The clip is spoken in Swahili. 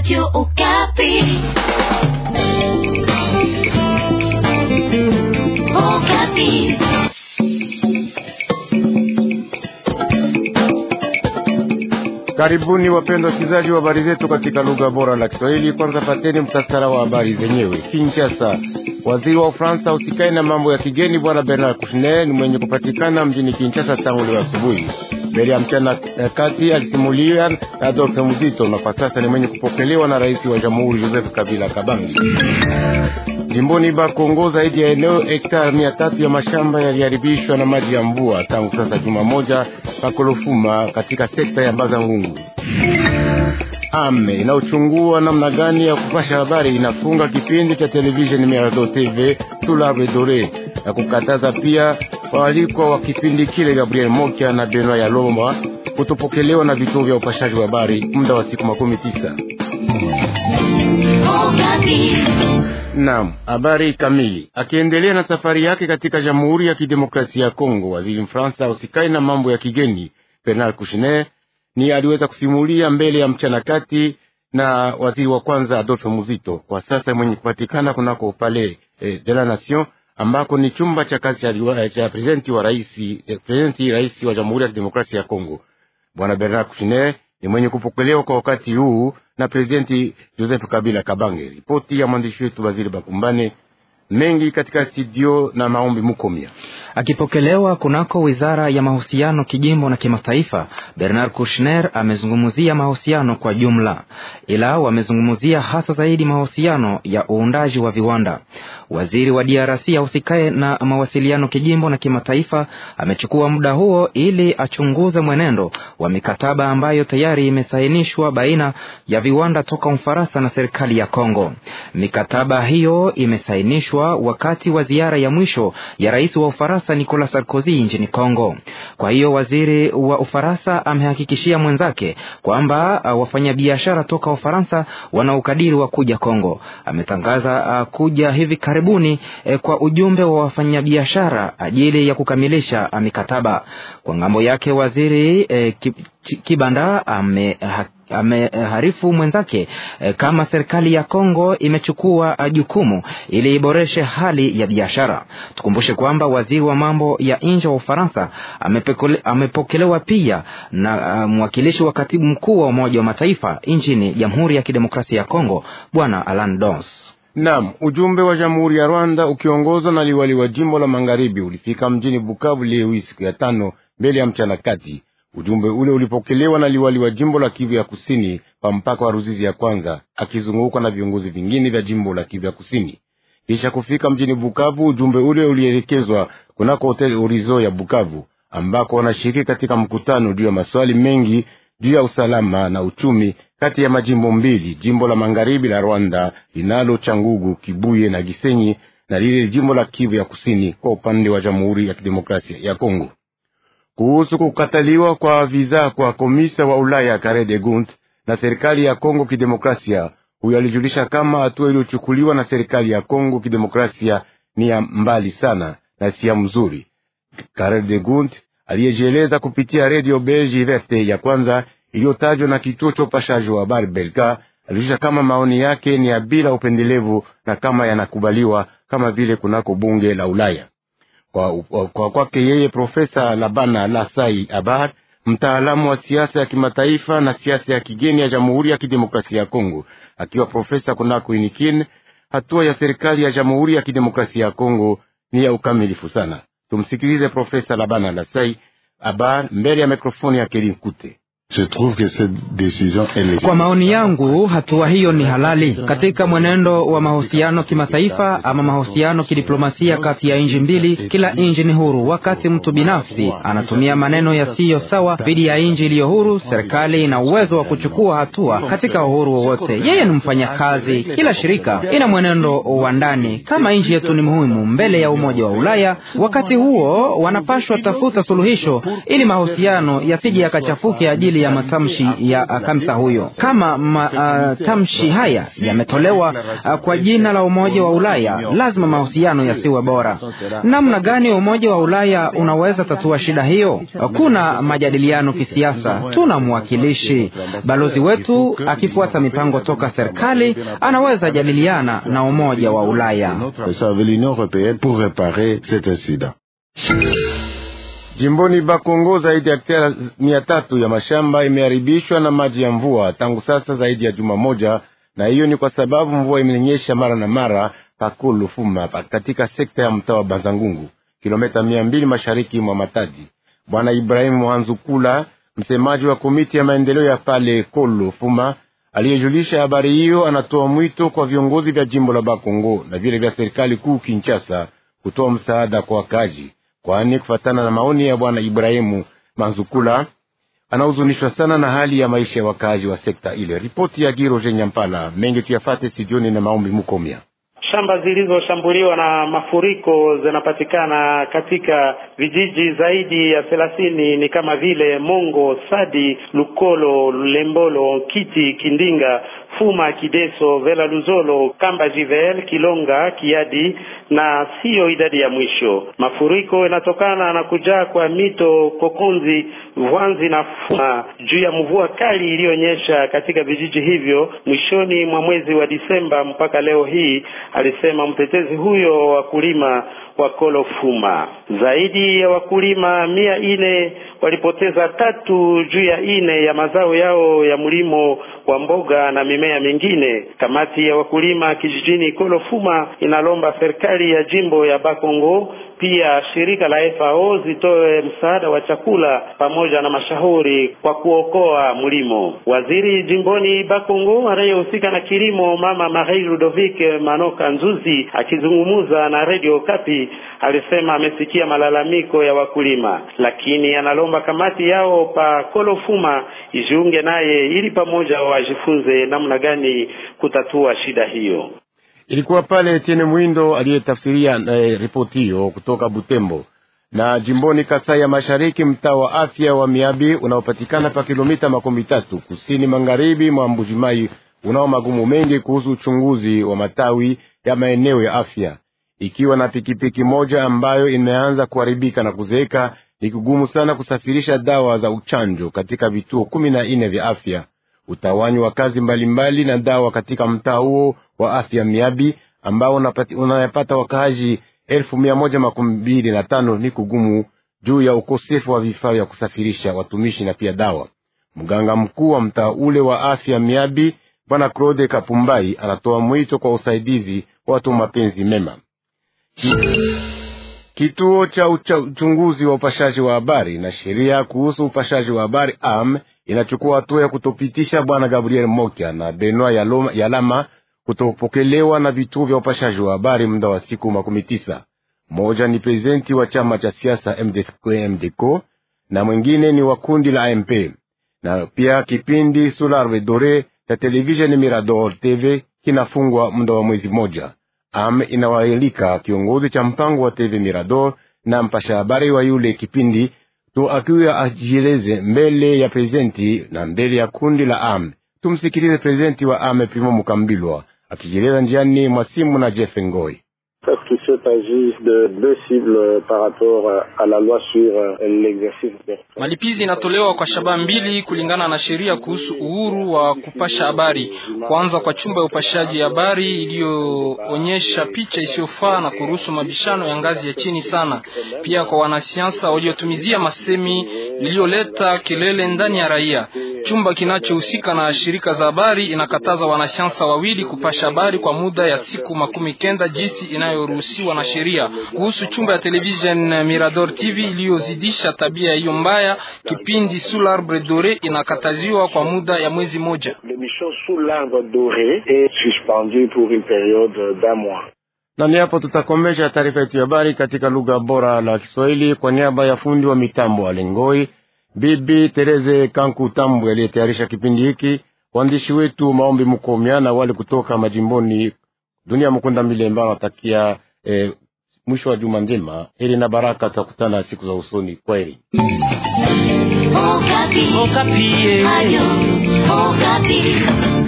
Radio Okapi. Okapi. Karibuni wapendwa wasikilizaji wa habari zetu katika lugha bora la Kiswahili. Kwanza pateni mtasara wa habari zenyewe. Kinshasa, waziri wa Ufaransa usikai na mambo ya kigeni bwana Bernard Kouchner ni mwenye kupatikana mjini Kinshasa tangu leo asubuhi. Mbele ya mchana kati alisimulia na Adolphe Muzito na kwa sasa ni mwenye kupokelewa na rais wa jamhuri Joseph Kabila Kabangi. Jimboni Bakongo, zaidi ya eneo hektari mia tatu ya mashamba yaliharibishwa na maji ya mvua tangu sasa juma moja pakolofuma katika sekta ya Bazangungu. Ame inaochungua namna gani ya kupasha habari inafunga kipindi cha televisheni Mirado TV Tulare Dore na kukataza pia waalikwa wa kipindi kile Gabriel Mokia na Benoit Yalomba kutopokelewa na vituo vya upashaji wa habari muda wa siku makumi tisa. Okapi. Naam, habari kamili. Akiendelea na safari yake katika Jamhuri ya Kidemokrasia ya Kongo, waziri Mfaransa usikai na mambo ya kigeni Bernard Kouchner ni aliweza kusimulia mbele ya mchana kati na waziri wa kwanza Adolphe Muzito, kwa sasa mwenye kupatikana kunako Palais eh, de la Nation ambako ni chumba cha kazi cha, liwa- cha presidenti wa rais eh, presidenti rais wa Jamhuri ya Kidemokrasia ya Kongo. Bwana Bernard Kouchner ni mwenye kupokelewa kwa wakati huu na presidenti Joseph Kabila Kabange. Ripoti ya mwandishi wetu Waziri Bakumbane mengi katika studio na maombi Mukomia. Akipokelewa kunako wizara ya mahusiano kijimbo na kimataifa, Bernard Kouchner amezungumzia mahusiano kwa jumla, ila wamezungumzia hasa zaidi mahusiano ya uundaji wa viwanda. Waziri wa DRC ahusikaye na mawasiliano kijimbo na kimataifa amechukua muda huo ili achunguze mwenendo wa mikataba ambayo tayari imesainishwa baina ya viwanda toka Ufaransa na serikali ya Kongo. Mikataba hiyo imesainishwa wakati wa ziara ya mwisho ya rais wa Ufaransa Nicolas Sarkozy nchini Kongo. Kwa hiyo waziri wa Ufaransa amehakikishia mwenzake kwamba uh, wafanyabiashara toka Ufaransa wana ukadiri wa kuja Kongo. Ametangaza uh, kuja hivi karibuni eh, kwa ujumbe wa wafanyabiashara ajili ya kukamilisha uh, mikataba. Kwa ngambo yake waziri eh, Ki- Ki- Kibanda ame ameharifu mwenzake eh, kama serikali ya Kongo imechukua eh, jukumu ili iboreshe hali ya biashara. Tukumbushe kwamba waziri wa mambo ya nje wa Ufaransa amepekole- amepokelewa pia na uh, mwakilishi wa katibu mkuu wa Umoja wa Mataifa nchini Jamhuri ya Kidemokrasia ya Kongo Bwana Alan Dons. Naam, ujumbe wa Jamhuri ya Rwanda ukiongozwa na liwali wa jimbo la Magharibi ulifika mjini Bukavu leo hii siku ya tano mbele ya mchana kati. Ujumbe ule ulipokelewa na liwali wa jimbo la Kivu ya Kusini kwa mpaka wa Ruzizi ya kwanza, akizungukwa na viongozi vingine vya jimbo la Kivu ya Kusini. Kisha kufika mjini Bukavu, ujumbe ule ulielekezwa kunako hoteli Orizo ya Bukavu, ambako wanashiriki katika mkutano juu ya maswali mengi juu ya usalama na uchumi kati ya majimbo mbili, jimbo la magharibi la Rwanda linalo Changugu, Kibuye na Gisenyi na lile jimbo la Kivu ya Kusini kwa upande wa Jamhuri ya Kidemokrasia ya Kongo. Kuhusu kukataliwa kwa viza kwa komisa wa Ulaya Kare de Gucht na serikali ya Kongo Kidemokrasia, huyo alijulisha kama hatua iliyochukuliwa na serikali ya Kongo Kidemokrasia ni ya mbali sana na si ya mzuri. Kare de Gucht aliyejieleza kupitia redio Belgi Verte ya kwanza iliyotajwa na kituo cha upashaji wa habari Belka alijulisha kama maoni yake ni ya bila upendelevu na kama yanakubaliwa kama vile kunako bunge la Ulaya. Kwa kwa kwake yeye Profesa Labana Lasai Abar, mtaalamu wa siasa ya kimataifa na siasa ya kigeni ya Jamhuri ya Kidemokrasia ya Kongo, akiwa profesa kunako UNIKIN, hatua ya serikali ya Jamhuri ya Kidemokrasia ya Kongo ni ya ukamilifu sana. Tumsikilize Profesa Labana Lasai Abar mbele ya mikrofoni ya Kelin Kute. Je trouve que cette décision elle est Kwa maoni yangu, hatua hiyo ni halali katika mwenendo wa mahusiano kimataifa ama mahusiano kidiplomasia kati ya nchi mbili. Kila nchi ni huru, wakati mtu binafsi anatumia maneno yasiyo sawa dhidi ya nchi iliyo huru, serikali ina uwezo wa kuchukua hatua katika uhuru wowote. Yeye ni mfanyakazi, kila shirika ina mwenendo wa ndani. Kama nchi yetu ni muhimu mbele ya Umoja wa Ulaya, wakati huo wanapashwa tafuta suluhisho ili mahusiano yasije yakachafuke ajili ya matamshi ya uh, kamisa huyo. Kama matamshi uh, haya yametolewa uh, kwa jina la Umoja wa Ulaya, lazima mahusiano yasiwe bora. Namna gani Umoja wa Ulaya unaweza tatua shida hiyo? Kuna majadiliano kisiasa, tuna mwakilishi. Balozi wetu akifuata mipango toka serikali anaweza jadiliana na Umoja wa Ulaya. Jimboni Bakongo zaidi ya hektari mia tatu ya mashamba imeharibishwa na maji ya mvua tangu sasa zaidi ya juma moja, na hiyo ni kwa sababu mvua imenyesha mara na mara pakulu fuma katika sekta ya mtaa wa Bazangungu, kilomita mia mbili mashariki mwa Matadi. Bwana Ibrahimu Mwanzukula, msemaji wa komiti ya maendeleo ya pale Kolo Fuma, aliyejulisha habari hiyo, anatoa mwito kwa viongozi vya jimbo la Bakongo na vile vya serikali kuu Kinshasa kutoa msaada kwa wakaji kwani kufatana na maoni ya bwana Ibrahimu Manzukula anahuzunishwa sana na hali ya maisha ya wakazi wa sekta ile. Ripoti ya Giroje Nyampala mengi tuyafate studioni na maombi Mukomya. Shamba zilizoshambuliwa na mafuriko zinapatikana katika vijiji zaidi ya thelathini ni kama vile Mongo, Sadi, Lukolo, Lembolo, Kiti, Kindinga, Fuma, Kideso, Vela, Luzolo, Kamba, Jivel, Kilonga, Kiadi na siyo idadi ya mwisho. Mafuriko yanatokana na kujaa kwa mito Kokonzi, Vwanzi na Fuma juu ya mvua kali iliyonyesha katika vijiji hivyo mwishoni mwa mwezi wa Disemba mpaka leo hii, alisema mtetezi huyo wa wakulima wa Kolo Fuma. Zaidi ya wakulima mia ine walipoteza tatu juu ya ine ya mazao yao ya mlimo wa mboga na mimea mingine. Kamati ya wakulima kijijini Kolo Fuma inalomba serikali ya jimbo ya Bakongo pia shirika la FAO zitoe msaada wa chakula pamoja na mashauri kwa kuokoa mlimo. Waziri jimboni Bakongo anayehusika na kilimo, Mama Marie Ludovic Manoka Nzuzi, akizungumza na Radio Kapi, alisema amesikia malalamiko ya wakulima, lakini analomba kamati yao pa Kolofuma ijiunge naye ili pamoja wajifunze namna gani kutatua shida hiyo. Ilikuwa pale Etienne Mwindo aliyetafsiria eh, ripoti hiyo kutoka Butembo. Na jimboni Kasai ya Mashariki, mtaa wa afya wa Miabi unaopatikana pa kilomita makumi tatu kusini magharibi mwa Mbujimai unao magumu mengi kuhusu uchunguzi wa matawi ya maeneo ya afya. Ikiwa na pikipiki moja ambayo imeanza kuharibika na kuzeeka, ni kugumu sana kusafirisha dawa za uchanjo katika vituo kumi na nne vya afya. Utawanyi wa kazi mbalimbali mbali na dawa katika mtaa huo wa afya Miabi ambao unayapata wakaaji elfu mia moja makumi mbili na tano ni kugumu juu ya ukosefu wa vifaa vya kusafirisha watumishi na pia dawa. Mganga mkuu wa mtaa ule wa afya Miabi Bwana Claude Kapumbai anatoa mwito kwa usaidizi wa watu mapenzi mema. Kituo cha uchunguzi wa upashaji wa habari na sheria kuhusu upashaji wa habari am inachukua hatua ya kutopitisha bwana Gabriel Mokia na Benoit Yalama kutopokelewa na vituo vya upashaji wa habari muda wa siku makumi tisa. Moja ni prezidenti wa chama cha siasa MDCO na mwingine ni wa kundi la AMP, na pia kipindi Solar Dore cha televisheni Mirador TV kinafungwa muda wa mwezi mmoja. Am inawaalika kiongozi cha mpango wa TV Mirador na mpasha habari wa yule kipindi to akiwa ajieleze mbele ya prezidenti na mbele ya kundi la Am. Tumsikilize prezidenti wa Am Primo Mukambilwa akijieleza njiani mwa simu na Jeff Ngoi. Malipizi inatolewa kwa shabaha mbili kulingana na sheria kuhusu uhuru wa kupasha habari. Kwanza, kwa chumba ya upashaji habari iliyoonyesha picha isiyofaa na kuruhusu mabishano ya ngazi ya chini sana. Pia kwa wanasiasa waliotumizia masemi iliyoleta kelele ndani ya raia. Chumba kinachohusika na shirika za habari inakataza wanasiasa wawili kupasha habari kwa muda ya siku makumi kenda jinsi inayoruhusiwa na sheria. Kuhusu chumba ya television Mirador TV iliyozidisha tabia hiyo mbaya, kipindi Sous l'arbre dore inakataziwa kwa muda ya mwezi moja. Na ni hapo tutakomesha taarifa yetu ya habari katika lugha bora la Kiswahili kwa niaba ya fundi wa mitambo Alengoi, Bibi Tereze Kanku Tambu aliyetayarisha kipindi hiki, waandishi wetu Maombi Mukomya na wale kutoka majimboni Dunia Mukunda Milemba wanatakia eh, mwisho wa juma njema. Heri na baraka, tutakutana siku za usoni. Kwaheri. Okapi. Okapi. Radio Okapi.